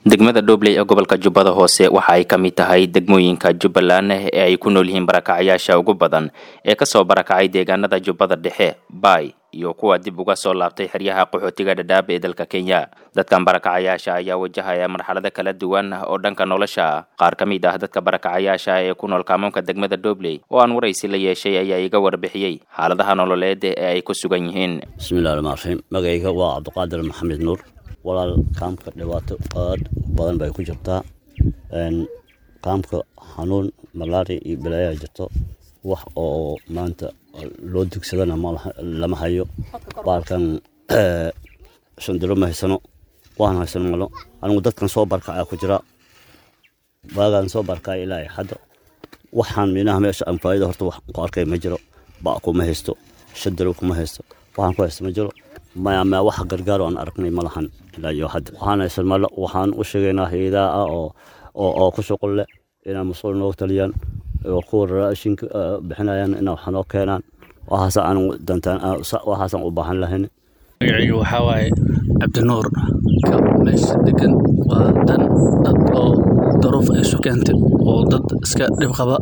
degmada dhobley ee gobolka jubbada hoose waxa ay ka mid tahay degmooyinka jubbaland ee ay ku nool yihiin barakacayaasha ugu badan ee kasoo barakacay deegaanada jubbada dhexe baay iyo kuwa dib uga soo laabtay xeryaha qaxootiga dhadhaab ee dalka kenya dadkan barakacayaasha ayaa wajahaya marxalado kala duwan oo dhanka nolosha ah qaar ka mid ah dadka barakacayaasha ee ku nool kaamoonka degmada dhobley oo aan waraysi la yeeshay ayaa iga warbixiyey xaaladaha nololeed ee ay ku sugan yihiin bismillahi raxmaan raxiim magayga waa cabdiqaadir maxamed nuur walaal kaamka dhibaato aad badan bay ku jirtaa kaamka xanuun malaria iyo balaayaa jirto wax oo maanta loo dugsadana lama hayo baalkan shandiro ma haysano waan haysano malo anigu dadkan soo barkacaa ku jira waagaan soo barkaya ilaa hadda waxaan minaha meesha aan faaido horta wax ku arkay ma jiro ba kuma haysto shandiro kuma haysto waxaan ku haysto ma jiro maya wax gargaaro aan aragnay ma lahan ilaa iyo hadda waxaan haysan malo waxaan u sheegaynaa hayadaha ah oo oo ku shuqul leh inaa mas-uul nooga taliyaan oo kuwa raashinka bixinayaan inaa wax noo keenaan waxaas aan dantaan waxaasaan u baahan lahayn magacayga waxaa waaye cabdinuur ka meesha degan waa dan dad oo daruuf ay isu keentay oo dad iska dhib qaba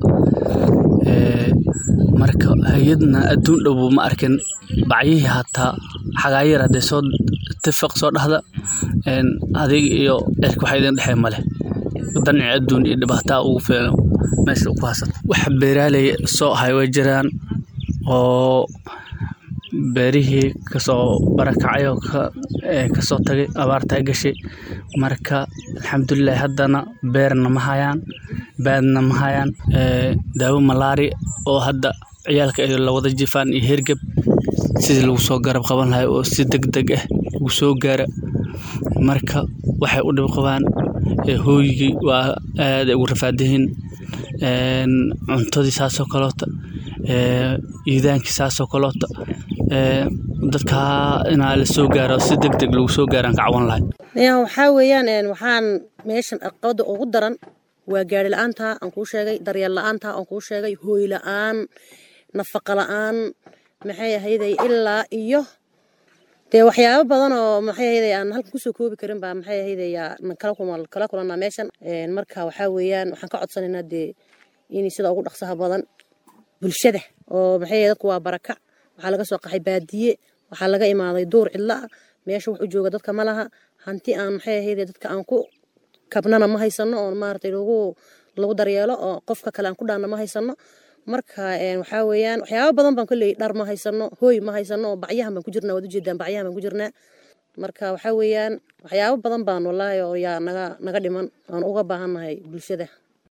marka hay-adna adduun dhowbu ma arkin bacyihii hataa xagaayar hadday soo tifaq soo dhahda adig iyo cirka waxa idin dhexee male danci adduun iyo dhibaataa ugu filan meesha ku hasan wax beeraaley soo ahay way jiraan oo beerihii kasoo barakacay oo kasoo tagay abaartaa gashay marka alxamdulilahi haddana beerna ma hayaan baadna ma hayaan daawo malaari oo hadda ciyaalka ay lawada jifaan iyo hergeb sidii lagu soo garab qaban lahay oo si deg deg ah lagu soo gaara marka waxay u dhib qabaan hooyigii waa aaday ugu rafaadayihiin cuntadii saasoo kaloota iidaankii saasoo kaloota dadka inaa la soo gaaro si deg deg lagu soo gaaraan ka cawan lahay waxaa weeyaan waxaan meeshan aqabada ugu daran waa gaari la-aanta aan kuu sheegay daryeel la-aanta aan kuu sheegay hooy la-aan nafaqa la-aan maxay ahayday ilaa iyo dee waxyaabo badan oo maxay ahayday aan halkan kusoo koobi karin baa maxay ahayday kala kulanaa meeshan marka waxaa weeyaan waxaan ka codsanaynaa dee in sida ugu dhaqsaha badan bulshada oo maxay dadku waa barakac waxaa laga soo qaxay baadiye waxaa laga imaaday duur cidla ah meesha wax u jooga dadka ma laha hanti aan maxay ahayday dadka aan ku kabnana ma haysano oo maaragtay lagu lagu daryeelo oo qofka kale aan ku dhaanna ma haysano marka waxaa weeyaan waxyaabo badan baan kolley dhar ma haysano hooy ma haysano oo bacyahan baan ku jirnaa waad ujeedaan bacyahan baan ku jirnaa marka waxaa weeyaan waxyaabo badan baan wallaahi oo yaa naga naga dhiman aan uga baahannahay bulshada